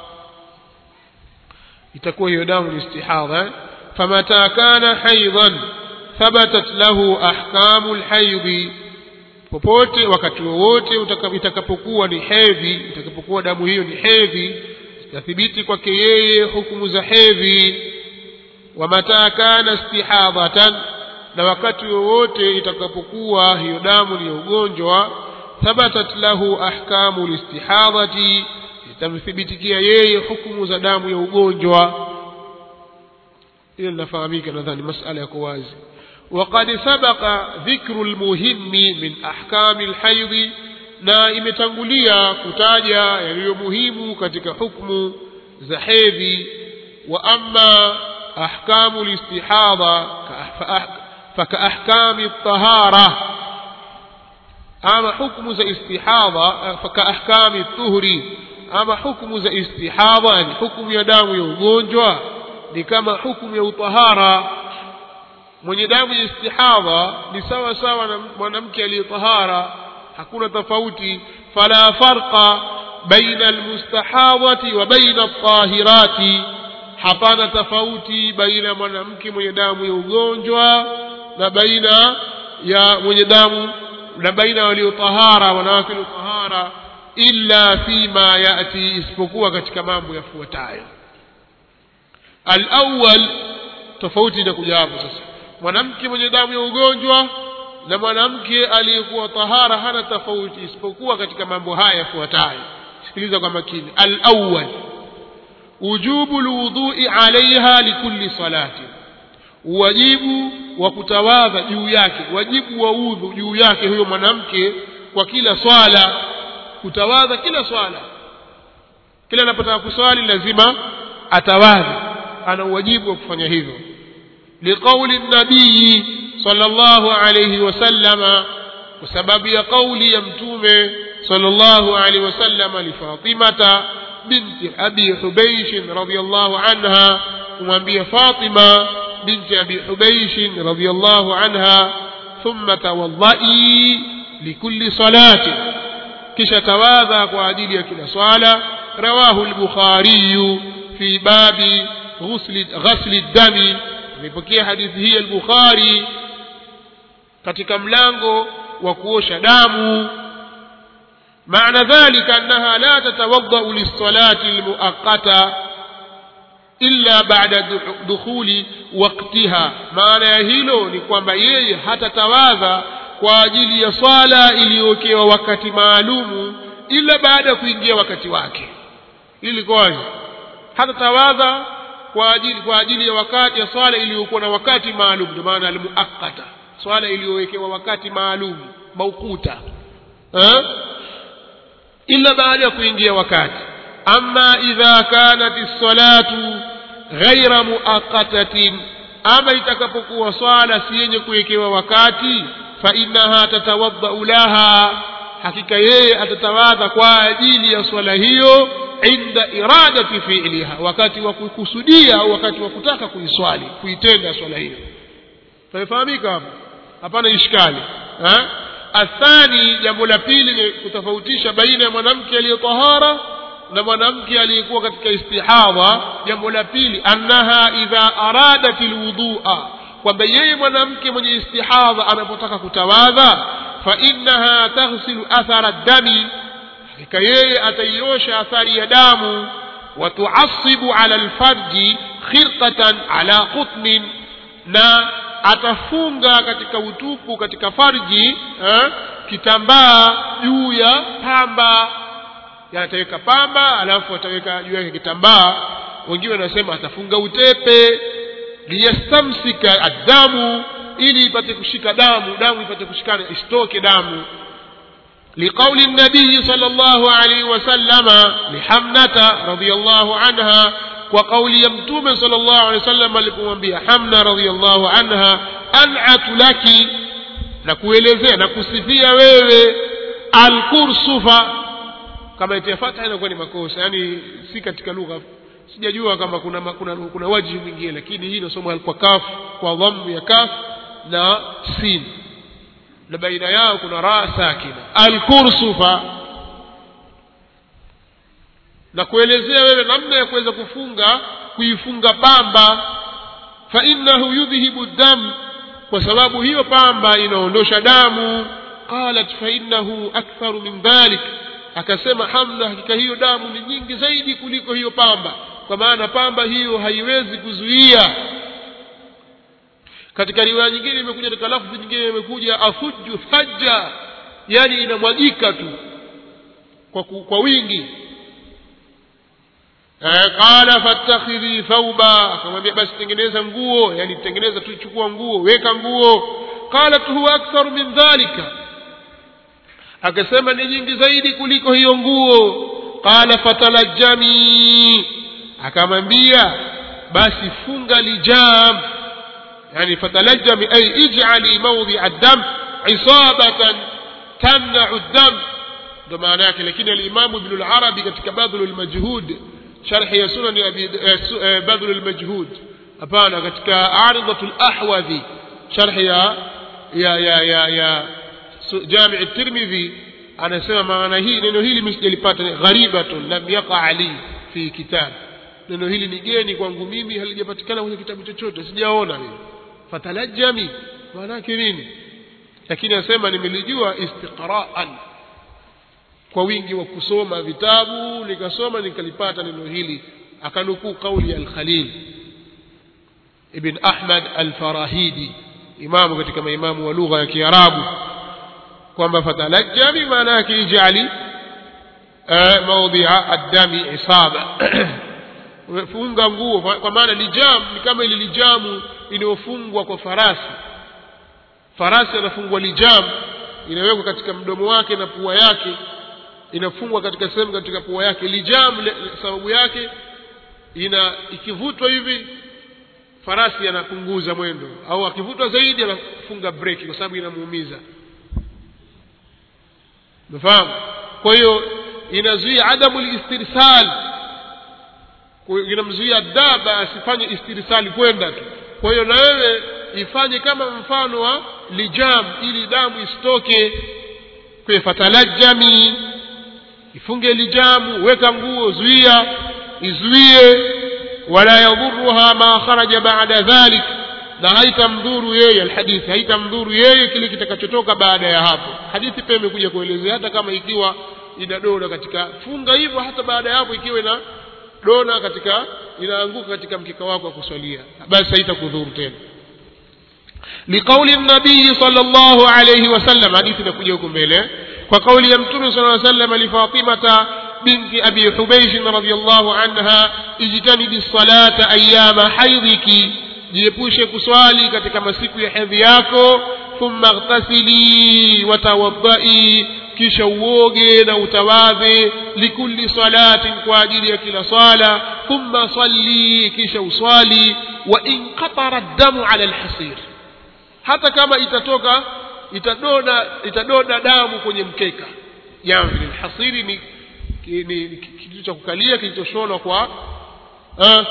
itakuwa hiyo damu ni istihadha famata kana haidhan thabatat lahu ahkamu lhaidhi popote wakati wowote itakapokuwa ni hedhi itakapokuwa damu hiyo ni hedhi zitathibiti kwake yeye hukumu za hedhi wa mata kana istihadhatan na wakati wowote itakapokuwa hiyo damu ni ya ugonjwa thabatat lahu ahkamu listihadhati tamthibitikia yeye hukumu za damu ya ugonjwa hilo linafahamika nadhani masala yako wazi وقد سبق ذكر المهم من أحكام الحيض na imetangulia kutaja yaliyo muhimu katika hukmu za hedhi wa amma ahkamu listihadha fakaahkami tahara ama hukmu za istihadha fakaahkami tuhri ama hukmu za istihadha yani hukmu ya damu ya ugonjwa ni kama hukmu ya utahara mwenye damu ya istihadha ni sawa sawa na mwanamke aliyetahara hakuna tofauti fala farqa baina almustahadhati wa baina altahirati hapana tofauti baina mwanamke mwenye damu ya ugonjwa na baina ya mwenye damu na baina waliotahara wanawake waliotahara illa fima yati isipokuwa katika mambo yafuatayo alawwal tofauti inakuja hapo sasa mwanamke mwenye damu ya ugonjwa na mwanamke aliyekuwa tahara hana tofauti isipokuwa katika mambo haya yafuatayo sikiliza kwa makini alawwal wujubu lwudhui alaiha likulli salati wajibu wa kutawadha juu yake wajibu wa udhu juu yake huyo mwanamke kwa kila swala kutawadha kila swala kila anapotaka kuswali lazima atawadhi ana uwajibu wa kufanya hivyo liqauli nabii صلى الله عليه وسلم وسبب قول يمتوم صلى الله عليه وسلم لفاطمة بنت أبي حبيش رضي الله عنها ومن فاطمة بنت أبي حبيش رضي الله عنها ثم توضئي لكل صلاة كش تواذى وعديل كل صلاة رواه البخاري في باب غسل, غسل الدم amepokea hadithi hii al-Bukhari katika mlango wa kuosha damu maana dhalika annaha la tatawaddau lis-salati al-muaqqata illa ba'da dukhuli waqtiha maana ya hilo ni kwamba yeye hatatawadha kwa ajili ya swala iliyowekewa wakati maalumu ila baada ya kuingia wakati wake ili kwaje hatatawadha kwa ajili kwa ajili ya wakati ya swala iliyokuwa na wakati maalum ndio maana almuakkata swala iliyowekewa wakati maalum maukuta eh ila baada ya kuingia wakati amma idha kanat as-salatu ghaira muaqqatatin ama itakapokuwa swala si yenye kuwekewa wakati fa innaha tatawadda laha hakika yeye atatawadha kwa ajili ya swala hiyo inda iradati fi'liha wakati wa kukusudia au wakati wa kutaka kuiswali kuitenda swala hiyo tumefahamika hapo hapana ishkali eh athani jambo la pili ni kutofautisha baina ya mwanamke aliyetahara na mwanamke aliyekuwa katika istihadha jambo la pili annaha idha aradat alwudhu'a kwamba yeye mwanamke mwenye istihadha anapotaka kutawadha fa innaha taghsilu athara dami hakika yeye ataiosha athari ya damu watuasibu ala alfarji khirqatan ala qutnin na atafunga katika utupu katika farji eh, kitambaa juu ya pamba yani ataweka pamba alafu ataweka juu yake kitambaa wengine wanasema atafunga utepe liyastamsika addamu ili ipate kushika damu damu ipate kushikana isitoke damu لقول النبي صلى الله عليه وسلم لحمنة رضي الله عنها وقول يمتوم صلى الله عليه وسلم لكم حمنة رضي الله عنها أنعت لك نكوelezea nakusifia wewe alkursufa kama itia fatha inakuwa ni makosa yani si katika lugha sijajua kama kuna kuna, kuna waji mwingine lakini hii inasomwa kwa kaf kwa dhammu ya kaf na sin na baina yao kuna raa sakina alkursufa na kuelezea wewe namna ya kuweza kufunga kuifunga pamba fa innahu yudhhibu dam kwa sababu hiyo pamba inaondosha damu qalat fa innahu aktharu min dhalik akasema hamna hakika hiyo damu ni nyingi zaidi kuliko hiyo pamba kwa maana pamba hiyo haiwezi kuzuia katika riwaya nyingine imekuja katika lafzi nyingine imekuja afuju fajja yani inamwagika tu kwa, ku, kwa wingi eh, qala fattakhidhi thauba akamwambia basi tengeneza nguo yani tengeneza tu chukua nguo weka nguo qalat huwa aktharu min dhalika akasema ni nyingi zaidi kuliko hiyo nguo qala fatalajjami akamwambia basi funga lijam yani fatalajjami ay ij'ali mawdi'a ad-dam isabatan tamna'u ad-dam ndo maana yake lakini al-Imam Ibn al-Arabi katika Badhl al-Majhud sharh ya sunan abi Badhl al-Majhud hapana katika Aridatul Ahwadhi sharh ya ya ya ya, ya Jami' at-Tirmidhi anasema maana hii neno hili mimi sijalipata gharibatun lam yaqa ali fi kitab neno hili ni geni kwangu mimi halijapatikana kwenye kitabu chochote sijaona mimi fatalajjami maana yake nini lakini anasema nimelijua istiqra'an kwa wingi wa kusoma vitabu nikasoma nikalipata neno hili akanukuu kauli ya al-Khalil ibn Ahmad al-Farahidi imamu katika maimamu wa lugha ya Kiarabu kwamba fatalajjami maana yake ijali maudhi'a ad-dami isaba funga nguo kwa maana lijam ni kama ile lijamu inayofungwa kwa farasi farasi anafungwa lijam inawekwa katika mdomo wake na pua yake inafungwa katika sehemu katika pua yake lijam le, sababu yake ina ikivutwa hivi farasi anapunguza mwendo au akivutwa zaidi anafunga breki kwa sababu inamuumiza umefahamu kwa hiyo inazuia adamu listirsal inamzuia daba asifanye istirsali kwenda tu kwa hiyo na wewe ifanye kama mfano wa lijam ili damu isitoke kwa fatalajami ifunge lijamu weka nguo zuia izuie wala yadhuruha ma kharaja ba'da dhalik na haitamdhuru yeye alhadithi haitamdhuru yeye kile kitakachotoka baada ya hapo hadithi pia imekuja kuelezea hata kama ikiwa ina dona katika funga hivyo hata baada ya hapo ikiwa ina dona katika inaanguka katika mkeka wako wa kuswalia basi haitakudhuru tena لقول النبي صلى الله عليه وسلم حديث نكوجا huko mbele kwa kauli ya mtume صلى الله عليه وسلم لفاطمة بنت أبي حبيش رضي الله عنها اجتنبي الصلاة أيام حيضك jiepushe kuswali katika masiku ya hedhi yako thumma ightasili watawaddai kisha uoge na utawadhe likulli salatin kwa ajili ya kila sala thumma salli kisha uswali wa in qatara damu ala alhasir hata kama itatoka itadoda itadoda damu kwenye mkeka jamvi alhasiri ni ni kitu cha kukalia kilichoshonwa kwa eh,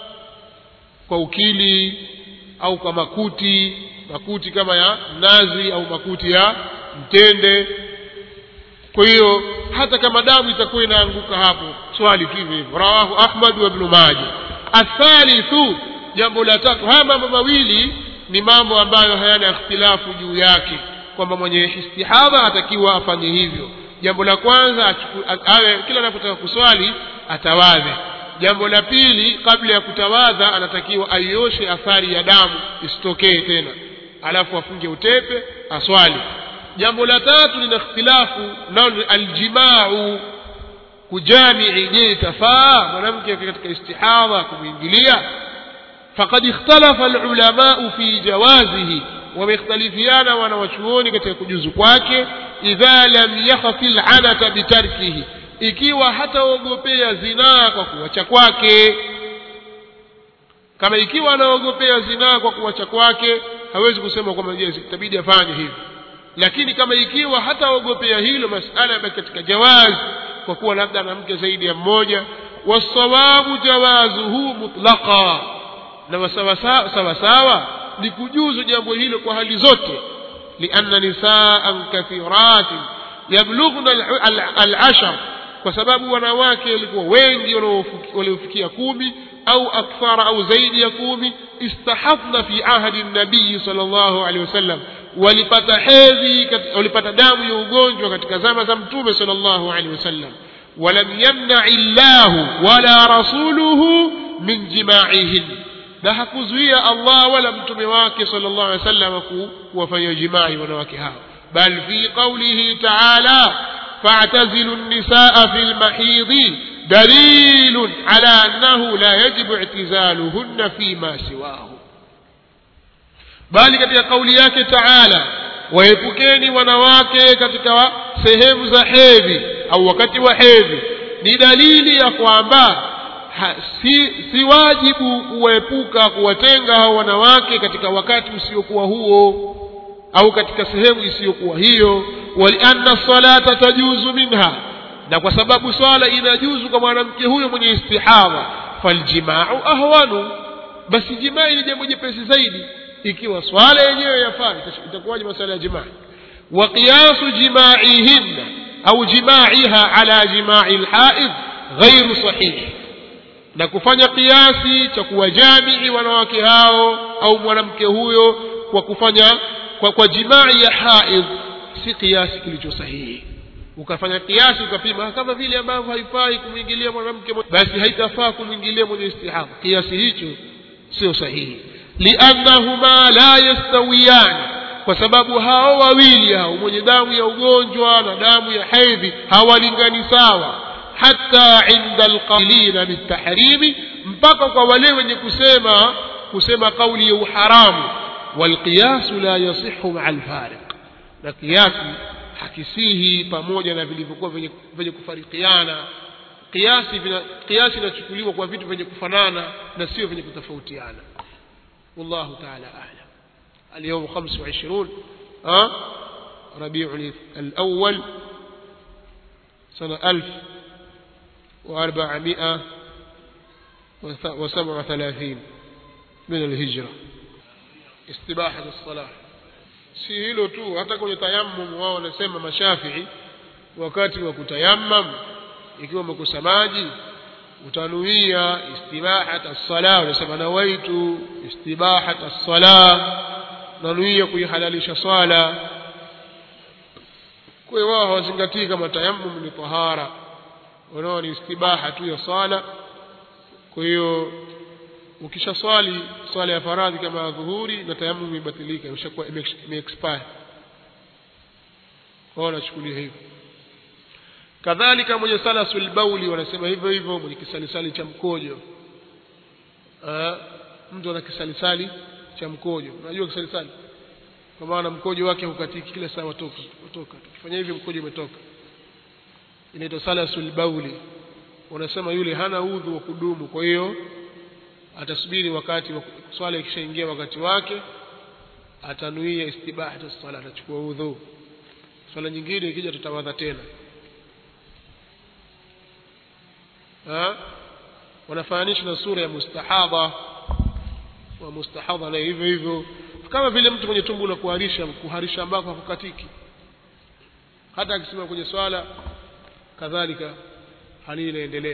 kwa ukili au kwa makuti makuti kama ya nazi au makuti ya mtende kwa hiyo hata kama damu itakuwa inaanguka hapo swali tu hivyo hivyo rawahu ahmad wa ibn majah athalithu jambo la tatu haya mambo mawili ni mambo ambayo hayana ikhtilafu juu yake kwamba mwenye istihadha atakiwa afanye hivyo jambo la kwanza awe kila anapotaka kuswali atawadhe jambo la pili kabla ya kutawadha anatakiwa aioshe athari ya damu isitokee tena alafu afunge utepe aswali jambo la tatu lina ikhtilafu nao ni aljimau kujamii je itafaa mwanamke katika istihadha kumwingilia faqad ikhtalafa alulamau fi jawazihi wamekhtalifiana wanawachuoni katika kujuzu kwake idha lam yakhafi lanata bitarkihi ikiwa hataogopea zinaa kwa kuwacha kwake kama ikiwa anaogopea zinaa kwa kuwacha kwake hawezi kusema kwamba je itabidi afanye hivyo lakini kama ikiwa hataogopea hilo masala yabaki katika jawazi kwa kuwa labda ana mke zaidi ya mmoja wasawabu jawazuhu mutlaqa na sawasawa ni kujuzu jambo hilo kwa hali zote lianna nisaan kathiratin yablughna alashar kwa sababu wanawake walikuwa wengi waliofikia kumi au akthara au zaidi ya kumi istahadna fi ahdi nabii sallallahu alaihi wasallam walipata hedhi walipata damu ya ugonjwa katika zama za mtume sallallahu alaihi wasallam ولم يمنع الله ولا رسوله من جماعهن na hakuzuia Allah wala mtume wake sallallahu alaihi wasallam kuwafanyia jimai wanawake hao bal fi qawlihi ta'ala fa'tazilu an-nisaa fil mahidhi دليل على أنه لا يجب اعتزالهن فيما سواه bali katika kauli yake taala waepukeni wanawake katika sehemu za hedhi au wakati wa hedhi ni dalili ya kwamba ha, si, si wajibu kuwaepuka kuwatenga hao wanawake katika wakati usiokuwa huo au katika sehemu isiyokuwa hiyo walianna salata tajuzu minha na kwa sababu swala inajuzu kwa mwanamke huyo mwenye istihadha faljimau ahwanu basi jimai ni jambo jepesi zaidi ikiwa swala yenyewe yafaa itakuwaje masala ya jimaa wa qiyasu jimaihinna au jimaiha ala jimai lhaidh ghairu sahihi na kufanya kiasi cha kuwajamii wanawake hao au mwanamke huyo kwa kufanya kwa, kwa jimai ya haidh si kiasi kilicho sahihi ukafanya kiasi ukapima kama vile ambavyo haifai kumwingilia mwanamke basi haitafaa kumwingilia mwenye istihadha kiasi hicho sio sahihi liannahuma la yastawiyan kwa sababu hao wawili hao mwenye damu ya ugonjwa na damu ya hedhi hawalingani sawa hata inda alqailina bitahrimi mpaka kwa wale wenye kusema kusema kauli ya uharamu walqiyasu la yasihu maa alfariq na kiasi hakisihi pamoja na vilivyokuwa vyenye, vyenye kufarikiana kiasi vina, kiasi inachukuliwa kwa vitu vyenye kufanana na sio vyenye kutofautiana والله تعالى أعلم اليوم خمس وعشرون أه؟ ربيع الأول سنة ألف وأربعمائة وسبع وثلاثين من الهجرة استباحة الصلاة si hilo tu hata kwenye tayammum wao wanasema mashafii wakati wa kutayammam ikiwa umekosa maji utanuia istibahat as-sala unasema nawaitu istibahat as-sala nanuia kuihalalisha swala kwa hiyo wao hawazingatii kama tayammum ni tahara wanao ni istibaha tu ya swala kwa hiyo ukisha swali swala ya faradhi kama ya dhuhuri na tayammum imebatilika imeshakuwa imeexpire wao wanachukulia hivyo kadhalika mwenye salasul bauli wanasema hivyo hivyo mwenye kisalisali cha mkojo Aa, mtu ana kisalisali cha mkojo unajua kisalisali kwa maana mkojo wake hukatiki kila saa watoka watoka ukifanya hivi mkojo umetoka inaitwa salasul bauli wanasema yule hana udhu wa kudumu kwa hiyo atasubiri wakati swala ikishaingia wakati wake atanuia istibahatu sala atachukua udhu swala nyingine ikija tutawadha tena ha? wanafananisha na sura ya mustahadha wa mustahadha na hivyo hivyo kama vile mtu mwenye tumbo la kuharisha kuharisha ambako hakukatiki hata akisema kwenye swala kadhalika hali inaendelea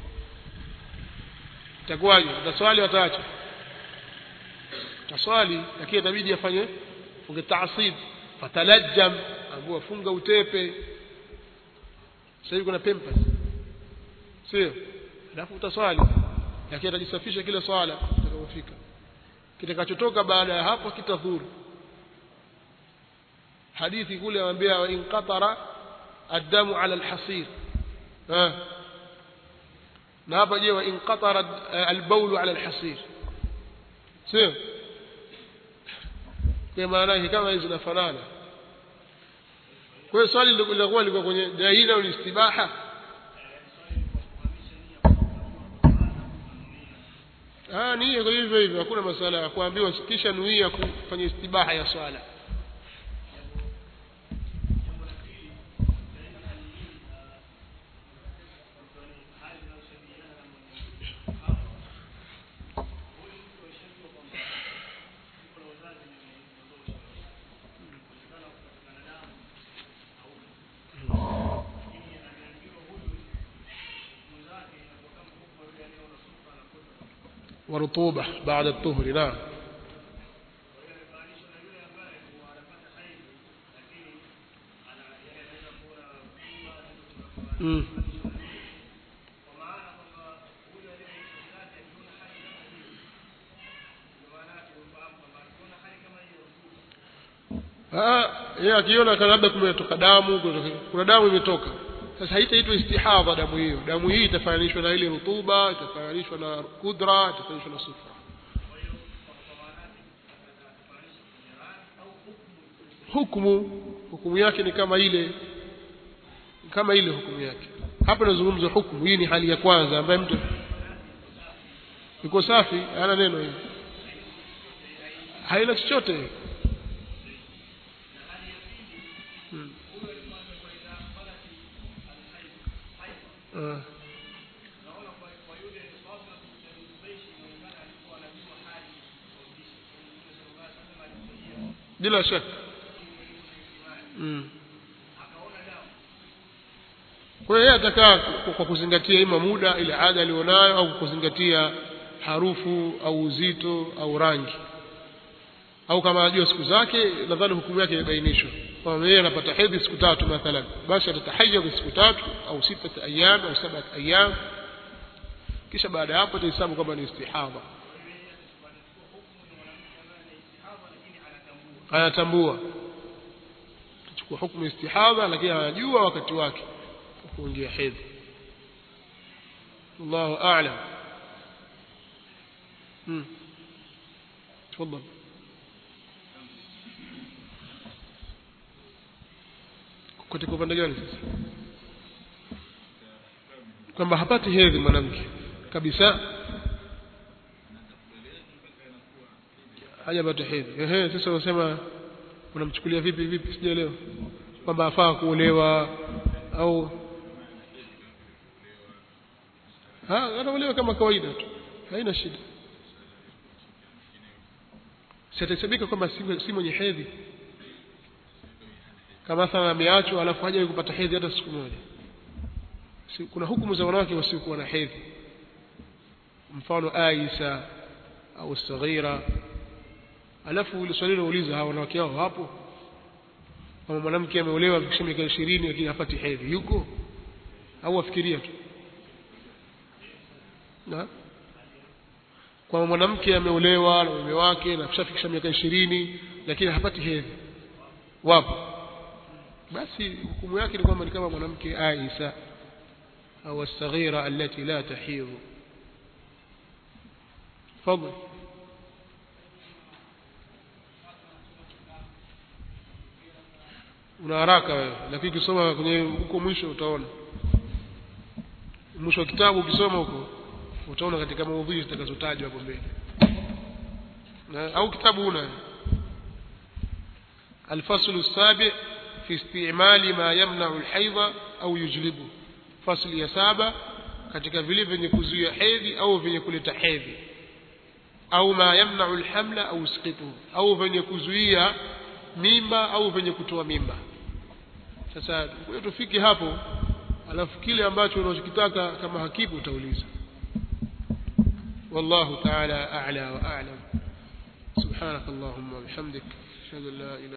itakuwaje utaswali wataacha utaswali lakini itabidi afanye funge taasib fatalajjam ambao funga utepe sasa hivi kuna pampers sio alafu utaswali lakini atajisafisha kila swala itakapofika kitakachotoka baada ya hapo kitadhuru hadithi kule anambia wa inqatara الدم على الحصير ها na hapa je wa inqatara albaulu ala alhasir sio kwa maana yake kama hizo zinafanana kwa hiyo swali lilikuwa liko kwenye dalili au istibaha ah nia kwa hivyo hivyo hakuna masala ya kuambiwa kisha nuia kufanya istibaha ya swala ورطوبة بعد الطهر نعم مم. yeye akiona kana labda kumetoka damu kuna damu imetoka sasa haitaitwa istihadha damu hiyo damu hii itafananishwa na ile rutuba itafananishwa na kudra itafananishwa na sufra hukumu hukumu yake ni kama ile kama ile hukumu yake hapa nazungumza hukumu hii ni hali ya kwanza ambaye mtu yuko safi hana neno hili haina chochote hmm. uh. bila shaka mm. kwa hiyo yeye atakaa kwa kuzingatia ima muda ile ada alionayo au kuzingatia harufu au uzito au rangi au kama anajua siku zake nadhani hukumu yake imebainishwa kwamba yeye anapata hedhi siku tatu mathalan basi atatahayya kwa siku tatu au sita ayyam au saba ayyam kisha baada ya hapo atahesabu kwamba ni istihadha anatambua chukua hukumu istihadha lakini anajua wakati wake kuingia hedhi Allahu a'lam hmm تفضل katika upande gani sasa kwamba hapati hedhi mwanamke kabisa hajapata hedhi ehe sasa unasema unamchukulia vipi vipi sijaelewa kwamba afaa kuolewa au ha anaolewa kama kawaida tu haina shida sitasabika kwamba si mwenye hedhi kama mathalan ameachwa alafu haja kupata hedhi hata siku moja si, kuna hukumu za wanawake wasiokuwa na hedhi mfano Aisha au Saghira alafu ile swali linauliza hawa wanawake hao hapo kama mwanamke ameolewa afikisha miaka 20 lakini hapati hedhi yuko au afikiria tu na kwa mwanamke ameolewa na mume wake na kishafikisha miaka 20 lakini hapati hedhi wapo basi hukumu yake ni kwamba ni kama mwanamke Aisha au الصغيرة التي لا تحيض تفضل una haraka wewe lakini ukisoma kwenye huko mwisho utaona mwisho wa kitabu ukisoma huko utaona katika maudhui zitakazotajwa hapo mbele na au kitabu una الفصل السابع في استعمال ما يمنع الحيض أو يجلبه فصل ya saba katika vile vyenye kuzuia hedhi au vyenye kuleta hedhi au ma yamna'u alhamla au yusqitu au vyenye kuzuia mimba au vyenye kutoa mimba sasa kwa tufike hapo alafu kile ambacho unachokitaka kama hakibu utauliza والله تعالى أعلى وأعلم سبحانك اللهم وبحمدك أشهد أن لا إله